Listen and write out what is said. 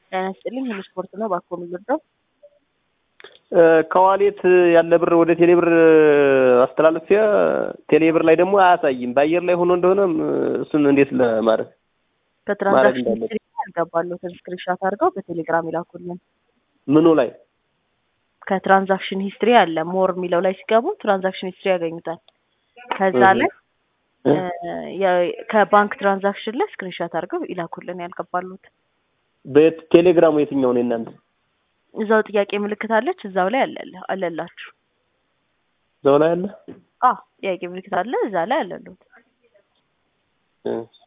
ጤና ይስጥልኝ ሁሉ ስፖርት ነው ባኮ የሚወርደው ከዋሌት ያለ ብር ወደ ቴሌብር አስተላልፌ ቴሌብር ላይ ደግሞ አያሳይም። በአየር ላይ ሆኖ እንደሆነ እሱን እንዴት ለማድረግ ከትራንዛክሽን እንዳለብን። ሂስትሪ ያልገባሉትን ስክሪንሻት አድርገው በቴሌግራም ይላኩልን። ምኑ ላይ ከትራንዛክሽን ሂስትሪ አለ ሞር የሚለው ላይ ሲገቡ ትራንዛክሽን ሂስትሪ ያገኙታል። ከዛ እህ። ላይ እ፣ የ- ከባንክ ትራንዛክሽን ላይ ስክሪንሻት አድርገው ይላኩልን ያልገባሉት። በቴሌግራሙ የትኛው ነው የእናንተ? እዛው ጥያቄ ምልክት አለች እዛው ላይ አለ አለላችሁ። እዛው ላይ አለ። አ ጥያቄ ምልክት አለ እዛ ላይ አለሉት። እህ።